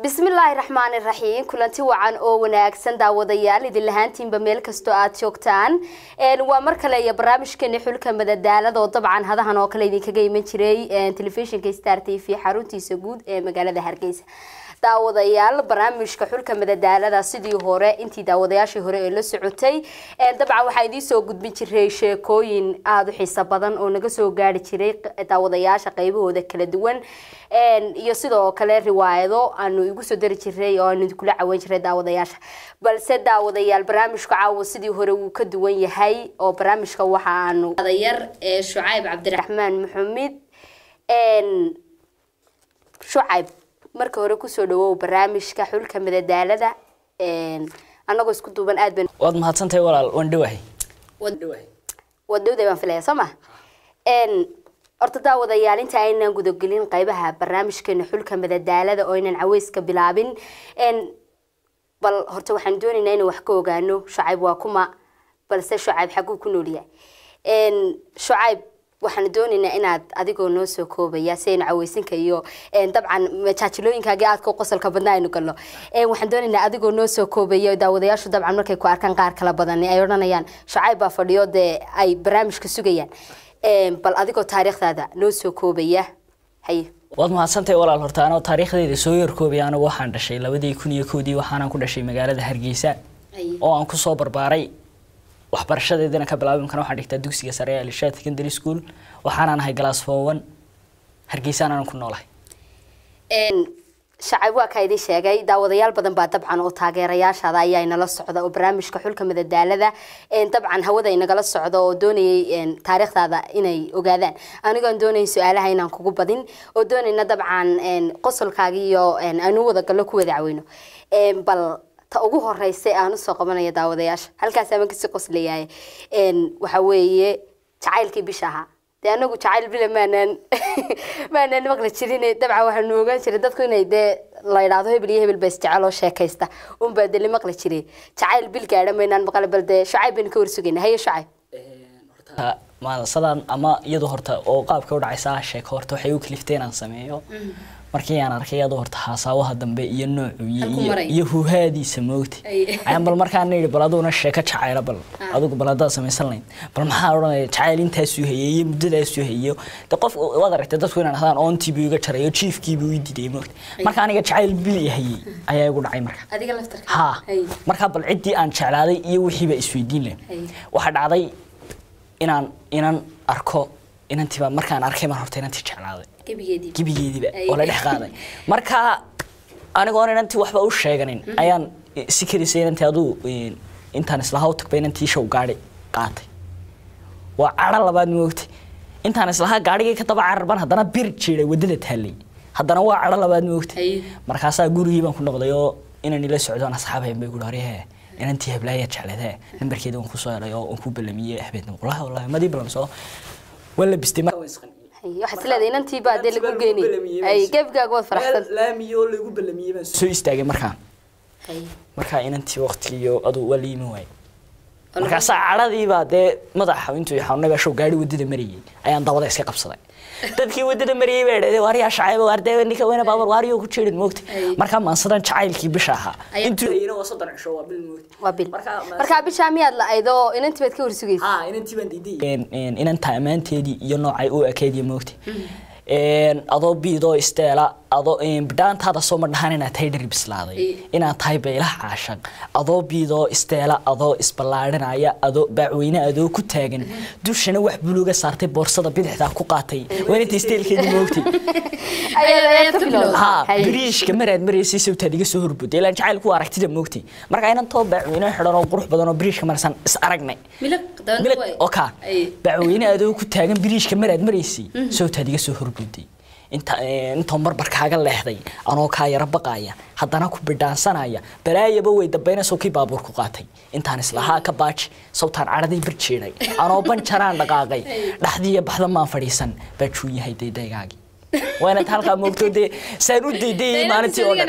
bismillaahi raxmaani raxiim kulanti wacan oo wanaagsan daawadayaal idin lahaantiinba meel kastoo aad joogtaan waa mar kale iyo barnaamijkeeni xulka madadaalada oo dabcan hadahan oo kale idinkaga iman jiray telefishinka star t v xaruntiisa guud ee magaalada hargeysa daawadayaal barnaamijka xulka madadaalada sidii hore intii daawadayaashii hore ee la socotay dabcan waxaa idiin soo gudbin jiray sheekooyin aada u xiiso badan oo naga soo gaari jiray daawadayaasha qaybahooda kala duwan iyo sidoo kale riwaayado aanu igu soo dari jiray oo aanu kula cawan jiray daawadayaasha balse daawadayaal barnaamijka caawa sidii hore wuu ka duwan yahay oo barnaamijka waxa aanu adayar ee shucayb cabdiraxmaan maxamed shucayb marka hore kusoo dhawow barnaamijka xulka madadaalada anagoo isku duuban aad ban waad mahadsantahay walaal waan dhawahay waad dhowday baan filaya soo ma horta daawadayaal inta aynaan gudagelin qaybaha barnaamijkeena xulka madadaalada oo aynan caweyska bilaabin bal horta waxaan doonaynaa inaan wax ka ogaano shucayb waa kuma balse shucayb xaguu ku noolyahay shucayb waxaan doonaynaa inaad adigoo noo soo koobaya si aynu caweysinka iyo dabcan majaajilooyinkaagii aadka qosolka badna aynu galno waxaan doonaynaa adigoo noo soo koobaya daawadayaashu dabcan markay ku arkaan qaar kala badan ay odhanayaan shucayb baa fadhiyo dee ay barnaamijka sugayaan bal adigoo taariikhdaada noo soo koobaya haye waad mahadsantahay walaal horta anoo taariikhdayda soo yarkoobay anigu waxaan dhashay labadii kun iyo kowdii waxaanan ku dhashay magaalada hargeysa oo aan kusoo barbaaray waxbarashadeedana ka bilaabay imkana waxaan dhigtaa dugsiga sare ee alishaad secondary school waxaanaan ahay galaas fowan hargeysaan ku noolahay shacab waa kaa idin sheegay daawadayaal badan baa dabcan oo taageerayaashaada ayaa inala socda oo barnaamijka xulka madadaalada dabcan hawada inagala socda oo doonayay taariikhdaada inay ogaadaan anigoon doonay su-aalaha inaan kugu badin oo doonayna dabcan qosolkaaga iyo aanu wada gallo ku wada caweyno bal ta ugu horeysa aan usoo qabanaya daawadayaasha halkaas aman kasii qoslayahay waxa weeye jacaylkii bisha ahaa dee anagu jacayl bila maanaan maanaan maqli jirin dabcan waxaanu ogaan jiray dadku inay dee la idhaahdo hebel iyo hebel ba isjecel oo sheekaysta unbaa deli maqli jiray jacayl bil gaadha maynaan maqli bal dee shucayb baynu ka warsugayna haye shucayb maadasadaan ama iyadu horta oo qaabka u dhacaysa sheeko horta waxay u kaliftay inaan sameeyo markii aan arkay iyadoo horta haasaawaha dambe iyo noocu iyo huhaadiisa moogta ayaan bal markaan yidhi bal aduguna sheeko jacayla bal adugu bal haddaad samaysan lahayd bal maxaa odhanaya jacayl intaasuu hayay iyo muddadaasuu hayo de qof waad aragtay dadku inaan hadaan oontiibuu iga jaray oo jiifkiibuu ii diday moogta marka aniga jacayl bil hayay ayaa igu dhacay marka ha markaa bal ciddii aan jeclaaday iyo wixiiba isweydiin leh waxaa dhacday inaan inan arko inantiiba markaan arkay mar horta inantii jeclaaday gebigeediiba oo la dhex qaaday marka anigoon inantii waxba u sheeganin ayaan si kadisa inantii aduu intaan islaha u tagba inantii show gaadhi qaatay waa cadho labaad moogtay intaan islahaa gaadhigii ka daba cararban haddana bir jiray waddada taallay haddana waa cadho labaad moogtay markaasaa gurigii baan ku noqday oo inan ila socdoon asxaabayn bay guhi horyahe inantii heblaaya jecleedee nambarkeeda waan kusoo helay oo aan ku ballamiyey habeenna wallahi wallahi madii ballamsoo waa la bistay waxaad isleedahay inantii baa dee lagu geynay ay gebgaaga waad faraxsan laamiyo lagu ballamiyey baan soo istaagay markaa markaa inantii waqtigiiyo aduu waa la yimi waayey markaasaa cadhadiibaa dee madaxa intuu xanuunay baa show gaari waddada marayay ayaan dabada iska qabsaday dadkii waddada marayay baa idhahdeen waaryaa shacayba waarde ninka weyna baabur waariyoo ku jeedin moogta markaa maansadan jacaylkii bisha ahaa intuu waa soddon cisho waa bil moogta waa bil markaa bishaa miyaad la-ayd oo inantii baad ka warsugaysa ha inantii baan diiday inanta ammaanteedii iyo noocay u ekeediyo moogta adoo biidoo isteela adoo bidhaantaada soo madhahan inaad tahay dhari bislaaday inaad tahay baylaha caashaq adoo biidoo isteela adoo isballaadhinaya adoo baacweyne adoo ku taagan dushana wax buluga saartay boorsada bidixdaa ku qaatay waa inanta isteelkeedii moogtay ha biriishka maraad maraysay sawtaad iga soo horbuday ilaan jacaylku waa aragtida moogtay marka inantoo baacweyne xidhan oo qurux badan oo biriishka marsan is aragnay oka baacweyne adoo ku taagan biriishka maraad maraysay sawtaad iga soo horbuday intoo marbarkaaga leexday anoo kaa yaro baqaaya haddana ku bidhaansanaya balaayaba way dambaynayso kii baabuur ku qaatay intaan islahaa ka baaji sawtaan cadhaday barjeeday anoo banjaraan dhaqaaqay dhaxdiiya baxda maan fadhiisan baa juu yahay daydaygaagii waa inaad halkaa moogto dee saan u daydayay maalintii oo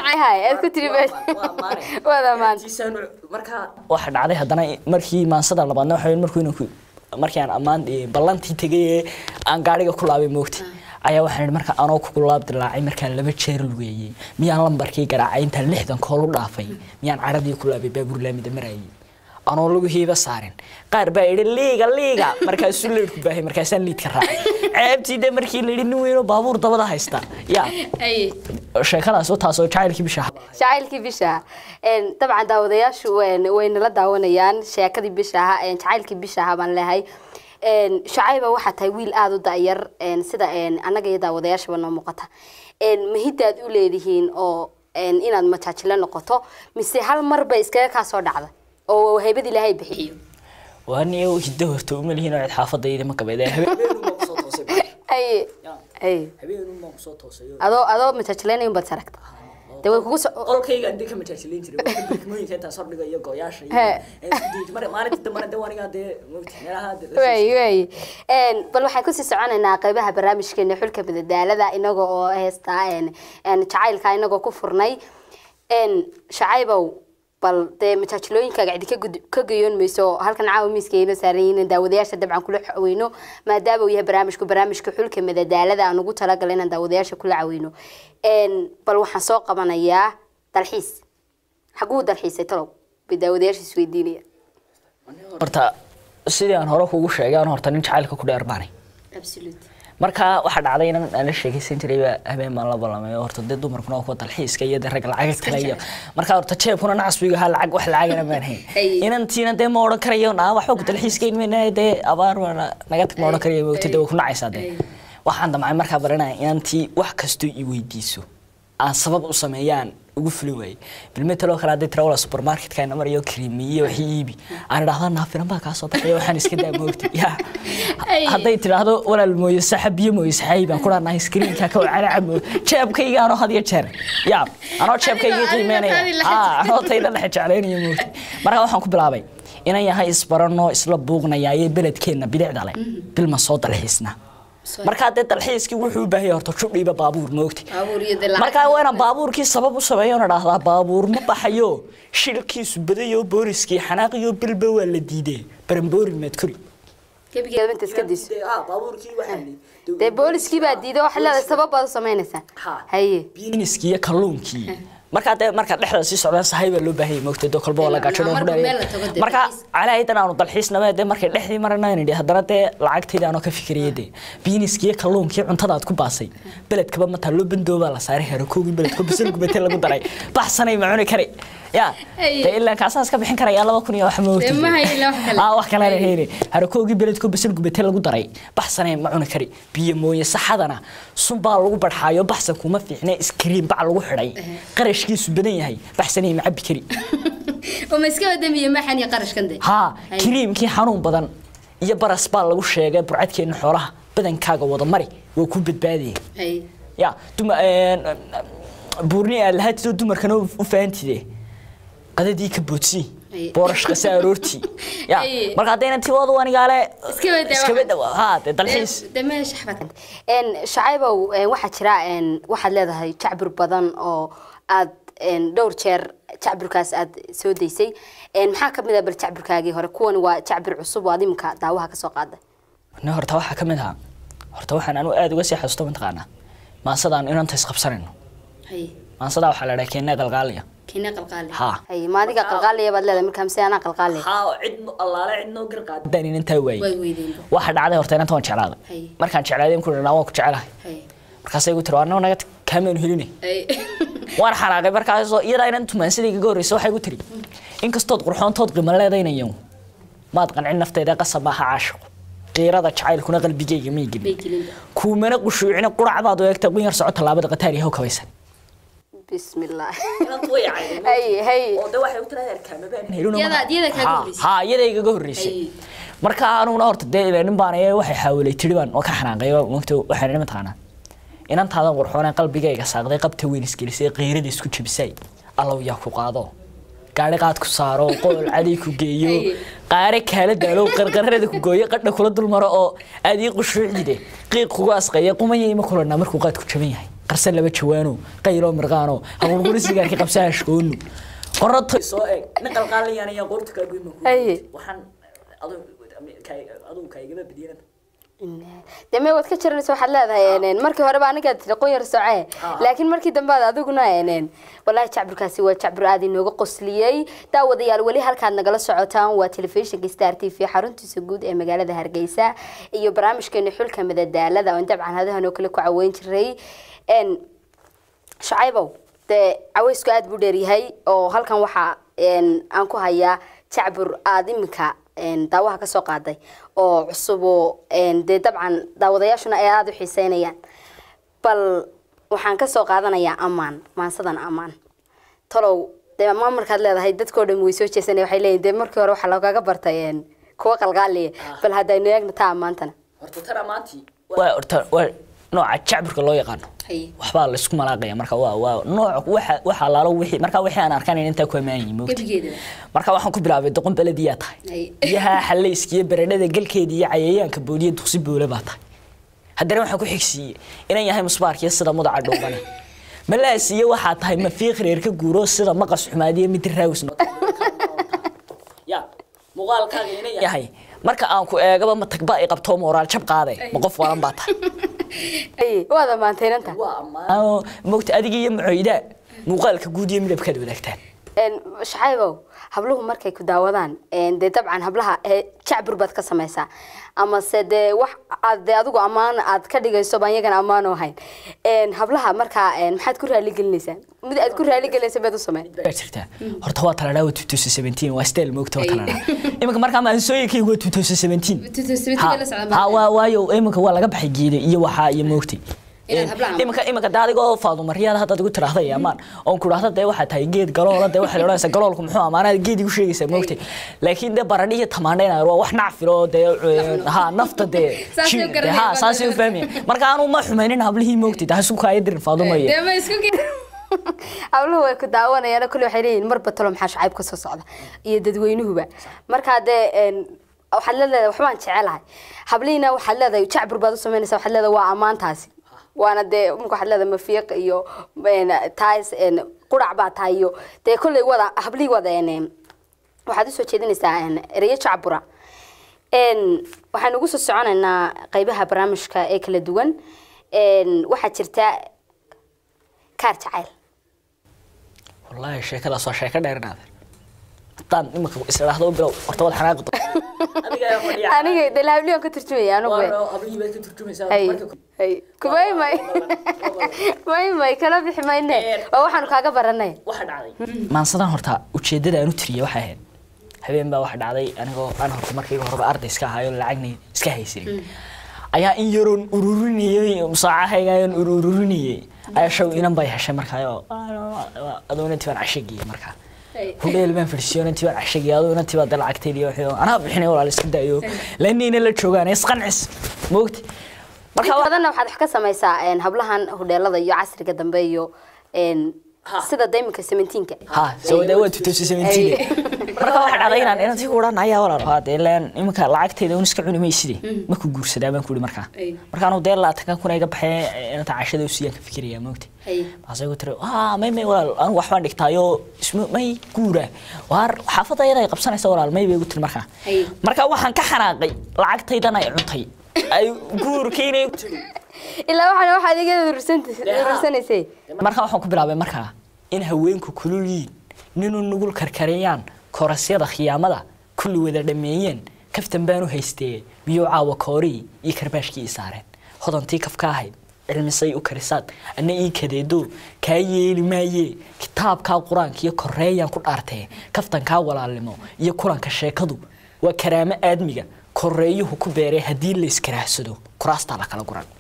dhan waxa dhacday haddana markii maansada labaadna waxa markuu inanku markii aan ammaan ballantii tegay ee aan gaadhiga ku laabay moogtay ayaa waxaan idhi marka anoo kugu laab dilaacay markaan laba jeer lugeeyey miyaan lambarkii garaacay intaan lixdan kool u dhaafay miyaan caradii ku laabay baabuur laamida marayay anoo lugihiiba saarin qaar baa idhi liiga liiga markaasuu leedhku baahay markaasaan liidka raacay ceebtii de markii la yidhi nin weynoo baabuur dabada haysta ya sheekadaas taasoo jacaylkii bisha jacaylkii bisha dabcan daawadayaashu way nala daawanayaan sheekadii bisha ahaa jacaylkii bisha ahaa baan leehay shacayba waxaa tahay wiil aada u da'yar sida annaga iyo daawadayaashaba noo muuqata mahiddaad u leedihiin oo inaad majaajilo noqoto mise hal mar bay iskaga kaa soo dhacda oo haybad ilaahay bixiyo waan iyagu hiddo horta uma lihiin oo cid xaafadayda ma qabeed aye aye adoo adoo majaajileynaya unbaad saragta de way kugu so- qolkayga andi ka majaajileyn jiray degmooyinka intaas hordhiga iyo gooyaasha iyo maalinta dambana de wanigaa dee mogti meelaha way way bal waxaan kusii soconaynaa qeybaha barnaamijkeena xulka madadaalada inaga oo heestaa jacaylka inagoo ku furnay shacaybow bal dee majaajilooyinkaaga cidi ka gud- ka gayoon mayso halkan caawa miiska ayna saaran yihiin daawadayaasha dabcan kula caweyno maadaama uu yahay barnaamijku barnaamijka xulka madadaalada aan ugu talagalay inaan daawadayaasha kula caweyno bal waxaan soo qabanayaa dalxiis xaguu dalxiisay talow bay daawadayaasha isweydiinaya horta sidii aan hore kugu sheegay aan horta nin jacaylka ku dheer baanay marka waxaa dhacday inan aan la sheekaysan jiray baa habeen baan la ballamay oo horta dee dumarkuna waa kuwa dalxiiska iyo dee rag lacag kale iyo marka horta jeebkuna nacasbiga ahaa lacag wax lacagana maan hayn inantiina dee ma odhan karayo naa waxba ku dalxiiska inmayna dee abaar waana naga tag ma odhan karayo moogta dee way ku nacaysaa dee waxaan damcay markaa baranaya inantii wax kastoo i weydiiso aan sabab u sameeyaan ugu fuli waayey bilmetaloo kale hadday tira wala supermarketka ina marayo krimiyo waxii iibi aan idhahda naafiran baa kaa soo baxaya waxaan iska daa moogta ya hadday tidhaahdo walaal mooyo saxab biyo mooyo saxayi baan ku dhaanahay screenka ka wacana cabo jeebkayga anoo had iyo jeer ya anoo jeebkayga qiimeynaya ah anoo tayda dhexe jeclaynaya moogta marka waxaan ku bilaabay inan yahay isbarano isla buuqnaya iyo beledkeenna bidicda leh bilma soo dalxiisna markaa dee dalxiiskii wuxuu u baahan yahay horta judhiiba baabuur moogti markaa waa inaan baabuurkii sabab u sameeyo na dhahdaa baabuur ma baxayo shilkiisu badayo booriskii xanaaqiyo bilba waa la diidee baranboorin maad kori gebigeeda iska diso dee booliskii baa diiday waxaad leedahay sabab baad u samaynaysaa haye biiniskii iyo kalluunkii markaa dee marka dhexda sii socdaan sahay baa loo baahan yahay moogta dee kolba waa la gaajadoo ku dheereeya marka calaahidan aanu dalxiisnaba dee markay dhexdii marana nidhi haddana dee lacagtayda anoo ka fikiraya dee biiniskii iyo kalluunkii cuntada aad ku baasay beledkaba ma taalloo bandoobaa la saaray harakoogii beledko bisal gubate lagu daray baxsanay ma cuni kari ya dee ilaa kaasaan iska bixin karaya laba kun iyo wax moogta wax kalena heyni harakoogii beledko bisal gubate lagu daray baxsanay ma cuni kari biyo mooye saxadana sun baa lagu barxaayo baxsan kuma fiicne iskriin bac lagu xidhay qarashkiisu badan yahay baxsanay ma cabi kari ma iska wadamiye maxan iyo qarashkan de haa kiriimkii xanuun badan iyo baras baa lagu sheegay burcadkeena xoolaha badankaaga wada mari waa ku badbaadaya ya duma buurni aad lahaatidoo dumarkana u fahantiide qadadii ka boodsii boorash qase aroortii ya marka haddayna tiwadu anigaale iskaba dhawa haa dee dalxiis shacaybow waxaa jira waxaad leedahay jacbur badan oo aad dhowr jeer jacburkaas aad soo daysay maxaa ka mid ah bal jacburkaagii hore kuwani waa jacbur cusub oo aad iminka daawaha ka soo qaaday ne horta waxaa ka mid ahaa horta waxaan anu aada uga sii xasuusto mataqaanaa maasadaan inanta isqabsanayno maasadaa waxaa la dhaha keenna qalqaaliya keenna qalqaali haa hay maadiga qalqaaliya baad leedahay markaa mise anaa qalqaaliya haa cid allaale cid noo garqaad haddaan inantaa way waayey weydeen waxaa dhacday horta inanta waan jeclaaday Hay. markaan jeclaaday ku dhanaa waan ku jecelahay hay markaasay igu tiri waa naga kaameenu helinay hay waan xanaaqay markaasoo iyadaa inan tumaan sidii igaga horreysay waxay igu tiri inkastood qurxoontood qiimo leedaynayo maad qancin naftayda qasab maaha caashiqo qiirada jacaylkuna qalbigayga may bay gelin gelin kuumana qushuucina qurac baad u eegtay qun yar soco tallaabada qataar yahow kabaysan بسم الله هي هي Iyada- iyada kaaga horreysay. haa iyada igaga horreysay Ay. marka anuguna horta dee ilaa nin baan ee waxay xaawilay tiri baan oo ka xanaaqay oo mogta waxaan idhi mataqaanaa inantaadan qurxoonaan qalbigayga saaqday qabta weyn isgelisay qiirada isku jebisay allow yaa ku qaado gaari qaad ku saaro qool caday ku geeyo Ay. qaare kaala daalo qarqarada ku gooyo qadha kula dulmaro oo aad ii qushuucdide qiiq kugu asqaya qumaya ima kulanaa markuu qaad ku jaban yahay qarsan laba jawaano qayloo mirqaano haqulquli sigaarkii qabsaa hashkoonu qorato soo eeg nin qalqaalayaan ayaa qoorta kaa goyma Ay. waxaan aduu kaaigama badiyana dee may waad ka jaranaysa waxaad leedahay markii horeba anigaad tiri qoyar socee laakiin markii dambe aad adiguna wallaahi jacburkaasi waa jacbur aad inooga qosliyey daawadayaal weli halkaad nagala socotaan waa telefishinka star t v xaruntiisa guud ee magaalada hargeysa iyo barnaamijkeena xulka madadaalada oon dabcan hadahan oo kale ku caweyn jiray shacaybow dee caweysku aada buu dheeryahay oo halkan waxaa aan ku hayaa jacbur aada iminka daawaha ka soo qaaday oo cusub oo dee dabcan daawadayaashuna ay aada u xiiseynayaan bal waxaan ka soo qaadanayaa ammaan maansadan ammaan talow dee ammaan markaad leedahay dadkoo dhan way soo jeesanaya waxay leeyihin dee markii hore waxaa loogaga bartay kuwa qalqaaliya bal haddaynu eegna taa ammaantana horta tan ammaantii waa horta waa nooca jacburka loo yaqaano waxbaa la isku malaaqaya marka waa waa nooc waxa waxa laalo wixii marka wixii aan arkayn inta ku amaanayay moogta marka waxaan ku bilaabay doqon baladiya tahay biyaha xaleyska iyo baradhada galkeeda iyo cayayaanka booliya duqsi boole baa tahay haddana waxaan ku xigsiiyey inaan yahay musbaarkiyo sida mudaca dhowbane malaasiyo waxaa tahay mafiiq reer ka guuro sida maqas xumaadiyo mid raawis ya muuqaalkaaga inay yahay marka aan ku eegaba ma tagba ay qabto moraal jab qaade ma qof walan baa tahay waad ammaantaynanta mogta adiga iyo macoyda muuqaalka guud iyo midabkaad wadaagtaan shacaybow habluhu markay ku daawadaan dee dabcan hablaha jacbur baad ka samaysaa amase dee wax aad dee adigu ammaan aad ka dhigayso baan iyagana ammaan u ahayn hablaha markaa maxaad ku raaligelinaysaa mid aad ku raaligelinaysa baad u samey baa jirtaa horta waa taladhaa waa 2017 waa style moogta waa taladhaa iminka markaa maansooyinkaygu waa 2017 ha waa waayo iminka waa laga baxay geeda iyo waxaa iyo moogtay iminka iminka dee adigoo faadumaryaada haddaad igu tiraahda amaan oon ku dhahda dee waxaa tahay geed galoola dee waxaad odhanaysaa galoolku muxuu amaanaad geed igu sheegaysaa moogtay laakiin dee baradhi iyo tamaandhayna waa wax nacfilo dee ha nafta dee ha saasay u fahmaya marka aanu ma xumaynin hablihii moogtay taa isku kaaya dirin faadumaye habluhu way ku daawanayaan kulli waxay leeyihin marba talo maxaa shacayb ka soo socda iyo dadweynuhuba markaa dee waxaad leedahay waxbaan jecelahay hablihiina waxaad leedahay jacbur baad u samaynaysaa waxaad leedahay waa ammaantaasi waana dee imika waxaad leedahay mafiiq iyo taas qurac baa tahay iyo dee kolley wada hablihii wada waxaad usoo jeedinaysaa ereyo jacbura waxaan ugu soo soconaynaa qeybaha barnaamijka ee kala duwan waxaa jirta kaar jacayl wallaahi sheekadaas waa sheeko dheernaade haddaan imika isdhaahdo bilow horta wad xanaaqi aniga de lahabliyan ka turjumaya anugu kumay may may may kala bixi mayne waa waxaanu kaaga baranay maansadan horta ujeedada aan u tiriyay waxay ahayd habeen baa waxa dhacday anigoo aan horta markayga horeba arday iska ahaayo lacagna iska haysanin ayaa in yaroon ururinayay musaacahayga ayaan ururinayay ayaa shaw inan bay heshay markaayo adoona tibaan cashagiyay markaa hudheel baan fadhisiyo inantii baan cashagiyay adoo inantii baa dee lacagteedii waxay anaa bixinay walaal iska daayo laanina la joogaan isqancis moogti marka badanna waxaad wax ka samaysaa hablahan hudheelada iyo casriga dambe iyo sida dayminka seventeenka ha soo dee waa 2017 marka waxa dhacday inaan inantii ku odhan ayaa walaal waa dee leen iminka lacagteeda un iska cuni mayside ma ku guursadaa baan ku ihi markaa markaanu dee labaatan kun iga baxee inanta cashada usiyaan ka fikiraya moogta maasay ku tiri haa may may walaal anigu waxbaan dhigtaayo isma may guura waar xaafadda iyada ay qabsanaysa walaal may bay igu tiri markaa marka waxaan ka xanaaqay lacagtaydan ay cuntay ay guurkiinay ilaa waxaana waxaad iga urursanaysay marka waxaan ku bilaabay markaa in haweenku kulul yiin ninuu nugul karkariyaan korasyada khiyaamada kulli wada dhameeyeen kaftan baan u haystee biyuu caawa koorii iyo karbaashkii i saareen hodantii kafka ahayd cilmisay u karisaad anna ii kadeedo kaa yeeli maayee kitaabkaa qur-aanka iyo koreeyaan ku dhaartee kaftankaa walaalnimo iyo kulanka sheekadu waa karaamo aadmiga koreeyuhu ku beeree haddii layskaraahsado kuraastaa la kala guran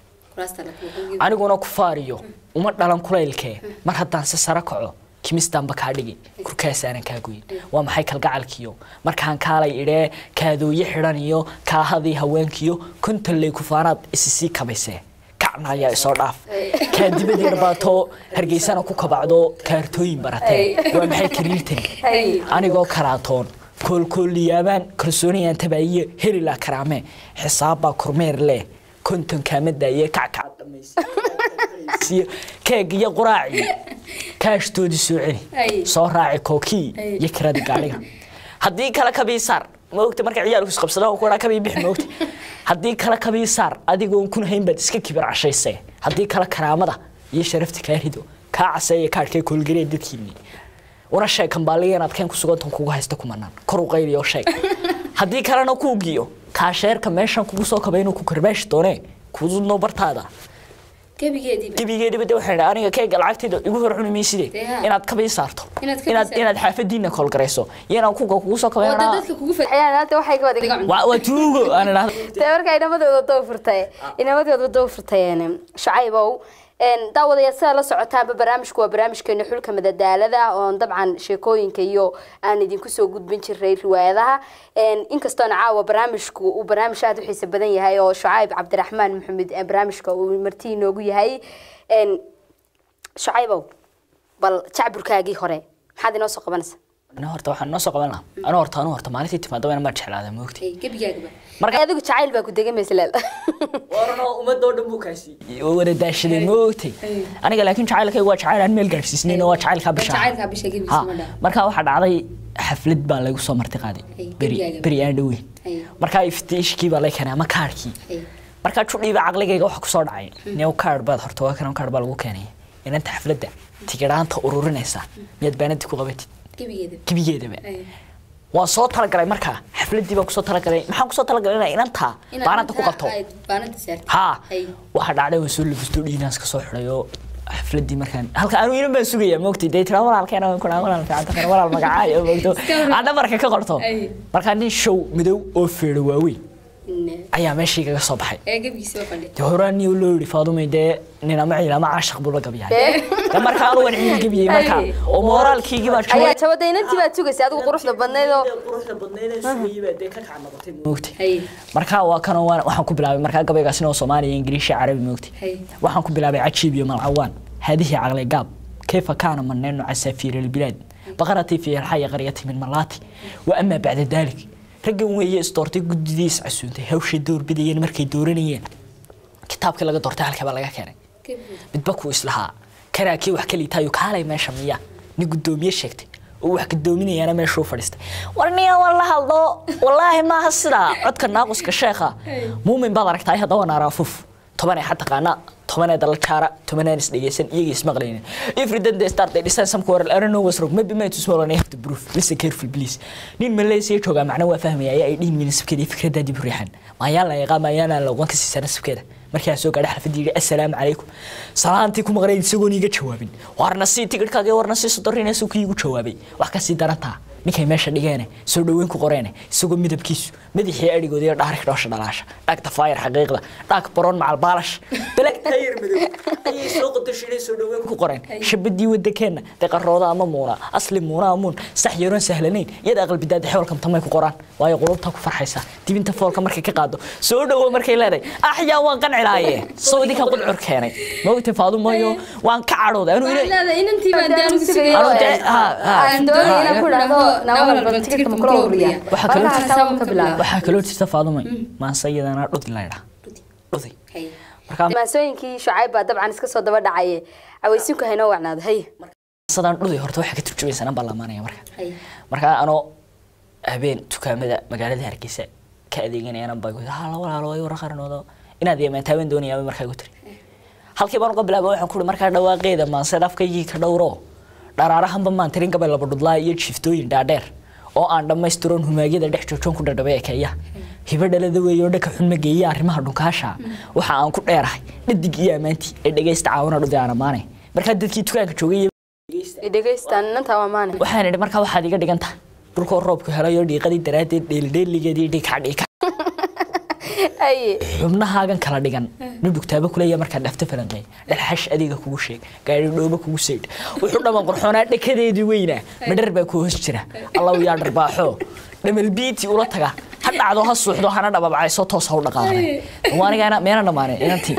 aniguna ku faariyo uma dhalan kulaylkee mar haddaan si sare kaco kimistaanba kaa dhigi kurkaasaanan kaa goyin waa maxay kalgacalkiyo markaan kaalay idhee kaadooye xidhan iyo kaahadii haweenkiyo kontalley kufaanaad isisii kabaysee kacna ayaa isoo dhaaf kaa dibad yar baatoo hargeysana ku kabacdo kaartooyin baratee waa maxay kariirtani anigoo karaatoon koolkooliyaabaan kalsooniyaan tabaayiye helilaa karaame xisaabbaa kormeer leh konton kaamada iyo kackac dhamaysiyo keeg iyo quraaci kaashtoodii soo celi soo raaci kookii iyo kiradii gaadhiga haddii kale kabii saar maogta marka ciyaalku isqabsadaan ku dhaa kabii bix maogta haddii kale kabii saar adigoon kun hayn baad iska kibir cashayse haddii kale karaamada iyo sharafta kaa rido kaa caseeya kaadhkee koolgaree dadkiinni una sheeg kambaaliga inaad keen ku sugantan kugu haysta kumanaan kor u qayliyo sheeg haddii kalena kuu giyo kaasheerka meeshan kugu soo kaba inuu ku karbaashi doonee kududno bartaada gebigeediiba gebigeediba de waxaan idhi aniga keega lacagteeda igu hor cuni mayside Dee haa. inaad kabii saarto Inaad kabii inaad saarto. inaad xaafadiina koolgarayso iyo inaan kuga kugu soo oo kabayna dad dadka kugu fadhiyaan hadda waxay ka wada waa waa tuugo aan idhaahdo dee marka inamadooda doo furtay inamadooda doo furtayeen shacaybow een daawadayaal sida la socotaanba barnaamijku waa barnaamijkeena xulka madadaalada oon dabcan sheekooyinka iyo aan idinku soo gudbin jiray riwaayadaha een inkastoona caawa barnaamijku uu barnaamij aada u xiiso badan yahay oo shucayb cabdiraxmaan maxamed ee barnaamijka uu marti inoogu yahay een shucaybow bal jacburkaagii hore maxaad inoo soo qabanaysaa ana horta waxaan noo soo qaban lahaa ana horta anu horta maalintii timaadaba ma jeclaada moogti gebigaagaba Marka- marka adigu jacayl baa ku degay masleel warano ummadoo dhan buu kaasi wada daashaday moogti aniga laakiin jacaylkayga waa jacayl aan meel gaadhsiisnayn oo waa jacaylkaa bisha jacaylkaa bisha gebigiisa Ha, ma dhaha. markaa waxaa dhacday xaflad baa lagu soo marti qaaday Ay, beri gebigaaga. beri aan dhoweyn Ay. markaa iftiishkii baa lay keenay ama kaarhkii Ay. markaa judhiiba caqligayga waxa kusoo dhacay new kaarh baad horta waa kan kaarh baa lagu keenay inanta xafladda tigidhaanta ururinaysa miyaad baanadii ku qabatid gebigeeda gebigeedaba waan soo talagalay markaa xafladii baan kusoo talagalay maxaan kusoo talagalay inaa inantaa baanada ku qabto baanada saarta haa Ay. waxaa dhacday waan soo labisto dhiinaas ka soo xidhay oo xafladii markaan halka anu inan baan sugaya moogtay dee tiraa walaalkeena waan kunaa walaal fiican tahay walaal magacaayo moogto aan dhabarka ka qorto Ay. markaa nin show madow oo feedho waaweyn Ne. ayaa meeshii kaga soo baxay ee gebigiisa waa fadhiya dee horaan niyo loo yidhi faadumay dee nin ama ciil ama caashaq buu la gabyahay dee markaa anu waan ciil gebiyey markaa Ay. oo mooraalkiigii baa ayaa jawada inantii baad sugaysa adigu quruxda badnayd oo quruxda badnayd ee sugayay baa dee ka kaca noqotay moogtay hay markaa waa kanoo waan- waxaan ku bilaabay markaa gabaygaasina oo soomaaliya ingiriishi carabi moogtay hay waxaan ku bilaabay cajiib iyo malcawaan هذه عقل قاب كيف كان منين عسافير البلاد بقرتي في الحي قريتي من ملاتي وأما بعد ذلك رجل وهي استورتي قديس عسونتي هوش الدور بدين مركي دورنيين كتابك لقى دورتي على كبا لقى كان gebigeeda بدبكو إسلها كراكي وحكي لي تايو كالي ما شمية نقدومي شكتي وwax gadoominayana meeshuu fadhiistay warniya walla hadlo wallaahi maaha sidaa codka naaquska sheekha muumin baad aragtaay haddaba naaraafuf tobanee xa taqaana tobanee dala jaara tobaneen is dhegeysan iyaga ismaqlayna every day they start they decide some quarrel I don't know what's wrong maybe my too small and I have to prove listen careful please nin Malaysia jooga macna waa fahmaya ayaa ay dhihin minisabkeeda fikradda dib u riixan maayaan la yaqaan maayaan la qoon ka siisan nasabkeeda markaa soo gaadhay xalfadii yidhi assalaamu calaykum salaantii ku maqnayd isagoon iiga jawaabin warna sii tigidhkaaga warna sii sodorinaysu kii igu jawaabay wax ka sii darantaa ninkay meesha dhigeene soo dhaweyn ku qoreene isagoo midabkiisu madaxii adhigooda iyo dhaarik dhoosha dhalaasha dhagta faayar xaqiiqda dhaag baroon macal baalash dalag tayar madow ayay soo qodasheenay soo dhaweyn ku qoreen shabadii wadakeenna deqarooda ama muuna asli muuna amuun sax yaroon sahlanayn iyada aqalbidaada xewalka tamay ku qoraan waayo qulubta ku farxaysa dibinta foolka markay ka qaado soo dhawo markay leedahay axyaa waan qancilaaye soo idinka qudcur keenay maogta faadumayo waan ka cadhooday anuu ina leeda inantii baan daan ugu sugayay Anuu dee- ha, ha. aan doonay inaan ku dhahdo nawal bal tigirka ma kula ururiya Waxaa kaloo Marka jirta- hataa ka bilaabo waxaa kaloo jirta faadumay maanse iyadana dhudi laydhaa dhudi hay markaa maasooyinkii shucayb baa dabcan iska soo daba dhacaye cawaysiinku haynoo wacnaado hay sadaan dhudi horta waxay ka turjumaysanaan baa lamaanaya marka hay markaa anoo habeen dukaamada magaalada hargeysa ka adeeganayana baa guda hala walaalo way wara qaranoodo inaad yeemantaabaan doonayaa markaa gu tiri halkii baan uga bilaabay waxaan kuhi markaa dhawaaqeeda maanse dhafkaygii ka dhowro dharaarahanba maan tirin gabay laba dhudlaa iyo jiftooyin dhaadheer oo aan dhammaystiroon humaagyada dhex joojoon ku dhadhabay ekeeya hibo dhalada weeyoo dhaka xun ma geeya arrimaha dhunkaasha waxa aan ku dheerahay dhadig iyo ammaantii ee dhegaysta caawana dhudi aan ammaanay markaa dadkii dukaanka joogay dhegeystaan inantaa waa maane waxaan idhi markaa waxaad iga dhigan tahay dhulkoo roobku helayo dhiiqadii daraaddeed dheeldheeligeedii dhigka dhigka hay xubnahaagan kala dhigan dhudhugtaaba kuleeya markaad dhafta falanqeey dhalxash adiga kugu sheeg gaari dhooba kugu seydh wuxuu dhaman qurxoonaa dhakadeedii weynaa madhar baa ku hoos jira allow yaa dharbaaxo dhamal biiti ula taga ha dhacdo ha suuxdo hana dhababcayso toos ha u dhaqaaqnay waanigaana meena dhammaanay inantii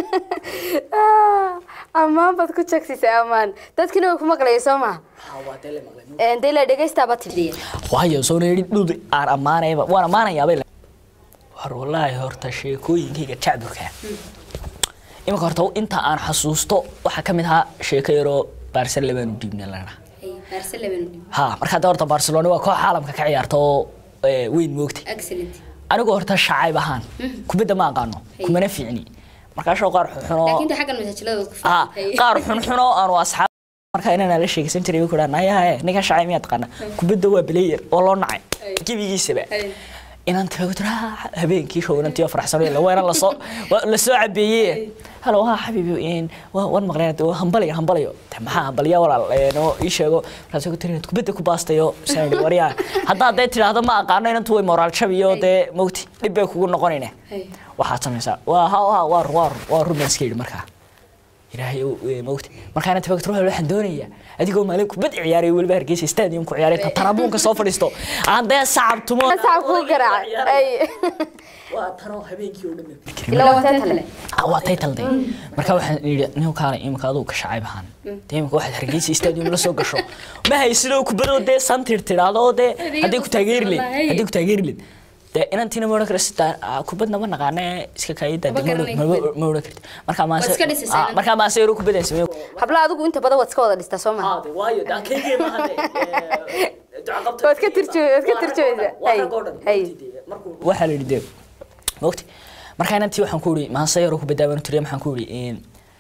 ammaan baad ku jegsisay ammaan dadkina way ku maqlaya soo maha dee la dhegeystaaba tidhiya waayo soo yidhi dhudi aan ammaanayba waan ammaanayaabay war wallaahi horta sheekooyinkayga jacburka iminka horta inta aan xasuusto waxaa ka mid ahaa sheeko yaroo baarcelona baanu dhiibnay lana ha markaa de horta barcelona waa koox caalamka ka ciyaarta oo eh, weyn moogta excellent anigu horta shacayb ahaan kubadda ma aqaano kumana fiicni markaasoo qaar xunxunoo laakiin de xaggan masaajilada ku ah qaar xunxunoo aanu asxaab markaa inaan la sheegaysan jiray ku dhahan ayaha ninka shacay miyaad taqaana kubadda waa player oo loo nacay gebigiisaba inaan tago tira habeenkii show inantii faraxsan la weena la soo la soo cabeeyay halo ha xabiibi in waan maqleen hambalayo hambalayo maxaa hambaliya walaal oo ii sheego raasoo ku tirin kubadda ku baastayo sanad wariya hadda hadday tiraahdo ma aqaano inantu way moraal jabiyo dee mugti dhib bay kugu noqonayna waxaad samaysaa waa ha waa waa waa rubenska yidhi markaa ilaahay mawti markaana tabagtro waxaan doonayaa adigoo maalin kubad ciyaaray weliba hargeysa stadium ku ciyaaray tarabuunka soo fadhiisto aan dee sacab tumo sacab ku garaacay waa tano habeenkii oo dhan ilaa waa taytale waa taytalde marka waxaan yidhi nin kaale imika aduu ka shacayb ahaan dee imika waxaad hargeysa stadium la soo gasho ma haysidoo kubadoo dee santir tidhaahdo oo dee haddii ku taageeri leed haddii ku taageeri leed dee inantiina ma odhan kara sita kubadna ma naqaane iska kaayida ma odhan karti markaa maase markaa maase yaro kubadaan sameeyo habla adigu inta badan waad iska wada dhistaa soo maha waayo daa kaygee maaha waad ka tirjooy waad ka tirjooysaa waxaa la yidhi dee mogti markaa inantii waxaan ku yidhi maase yaro kubaddaa baan tiriya maxaan ku yidhi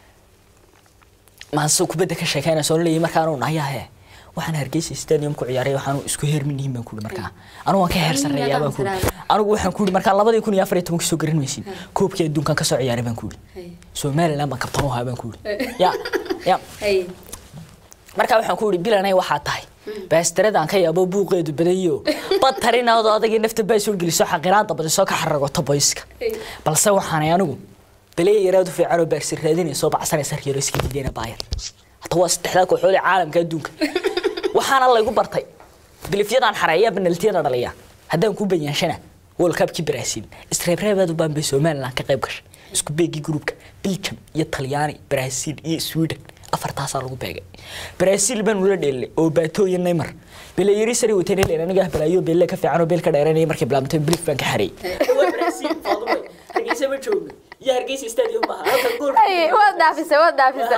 maase kubadda ka sheekeynaysa oo leeyahay markaanu nahayahe waxaan hargeysa stadium ku ciyaaray waxaanu isku heerminihin baan kuuri markaa anigu waan ka heer sarreeyaa baan kuuri anigu waxaan kuuri markaa labadii kun iyo afar iyo tobankii soo garan maysin koobkii adduunkan kasoo ciyaaray baan kuuri somaliland baan kabtan u ahaa baan kuuri ya ya markaa waxaan ku yidhi bilanay waxaa tahay baastaradaan ka yaabo buuqeedu badayo bad tarinaado adagii nafta baa soo geliso xaqiraada badisoo ka xaragoto boyska balse waxaanay anigu baleya yaraad u fiican oo baagsi raadinayso bacsanaysa riyaro iska diidayna baayar hata waa saddexdaa kooxood ee caalamka adduunka waxaana laygu bartay bilifyadaan xareeya banaltiyada dhaliya haddaan ku banyaanshana world cupkii brazil isreebreebaad u baanbay somaliland ka qayb gashay isku beegii gruupka belgium iyo talyaani brazil iyo sweden afartaasaa lagu beegay brazil baan ula dheelnay oo baato iyo neymar belayari sari wateen heleen aniga balaayo beelle ka fiican oo beel ka dheeranayay markay bilaabantay bilif baan ka xareeyay hargeysa ma joogno iyo hargeysa stadium maaha halkan gool waad dhaafisa waad dhaafisa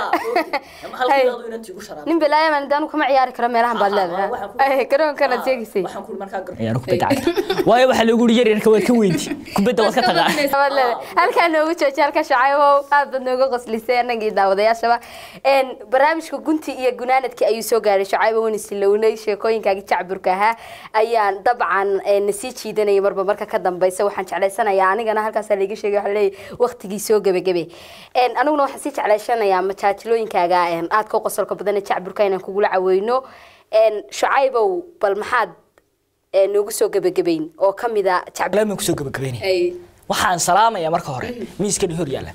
nin balaaya maan daanu kama ciyaari karo meelahan baad leedahay garoonkanaad sheegaysay ciyaaro kubadda cagta waayo waxaa lagu yiri yaryarka waad ka weynti kubadda waad ka taqaa halkaa noogu jooji halka shacaybow aad baad nooga qoslisay annagii daawadayaashaba barnaamijka gunti iyo gunaanadkii ayuu soo gaaray shacaybo wan isilownay sheekooyinkaagii jacburka ahaa ayaan dabcan nasii jiidanaya marba marka ka dambeysa waxaan jeclaysanayaa anigana halkaasaa laiga sheegay waxaa leeyahay waqtigii soo gebagabe aniguna waxaan sii jeclaysanayaa majaajilooyinkaaga aad ka qosolka badan ee jacburka inaan kugula caweyno shacaybow bal maxaad noogu soo gebagabeyn oo kamid a jacbulaama kusoo gebagabeynaya waxaan salaamaya marka hore miiskani hor yaalla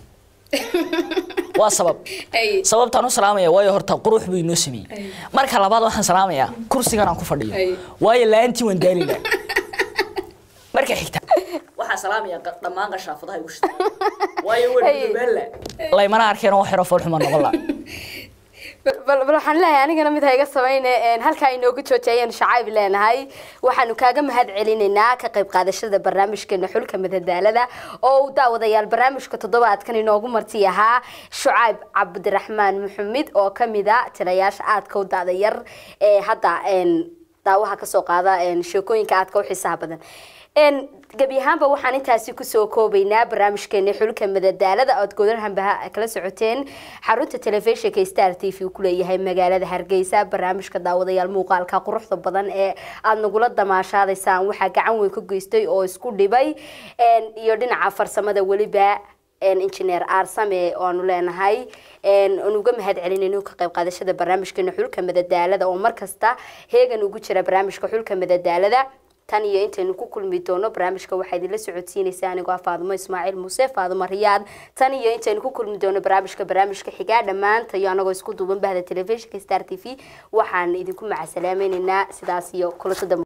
waa sabab sababtaan u salaamaya waayo horta qurux buu inoo sameeyey marka labaad waxaan salaamayaa kursigan aan ku fadhiyo waayo la-aantii waan daalina marka xigta waxaan salaamaya dhammaan qashaafadaha igu shita waayo wadbaala laymana arkeen oo xiro foolxuma noqon la bal waxaan leeyahay anigana mid ha iga samayne halkaa inoogu jooji ayaanu shacayb leenahay waxaanu kaaga mahad celinaynaa ka qayb qaadashada barnaamijkeena xulka madadaalada oo uu daawadayaal barnaamijka toddobaadkan inoogu marti ahaa shucayb cabdiraxmaan maxamed oo kamid a tirayaasha aadka u da'da yar ee hadda daawaha kasoo qaada sheekooyinka aadka u xiisaha badan gebi ahaanba waxaan intaasi kusoo koobaynaa barnaamijkeena xulka madadaalada ood godanhanbaha kala socoteen xarunta telefishinka star t v ku leeyahay magaalada hargeysa barnaamijka daawadayaal muuqaalka quruxda badan ee aada nagula damaashaadaysaan waxaa gacan weyn ka geystay oo isku dhibay iyo dhinaca farsamada weliba injineer aarsame oanu leenahay aan uga mahad celinayno ka qayb qaadashada barnaamijkeena xulka madadaalada oo markasta heegan ugu jira barnaamijka xulka madadaalada tan iyo intaynu ku kulmi doono barnaamijka waxaa idinla socodsiinaysa anigoo ah faadumo ismaaciil muuse faadumo riyaad tan iyo intaynu ku kulmi doono barnaamijka barnaamijka xigaa dhammaanta iyo anagoo isku duuban bahda telefishinka star t v waxaan idinku macasalaamaynaynaa sidaas iyo kulantada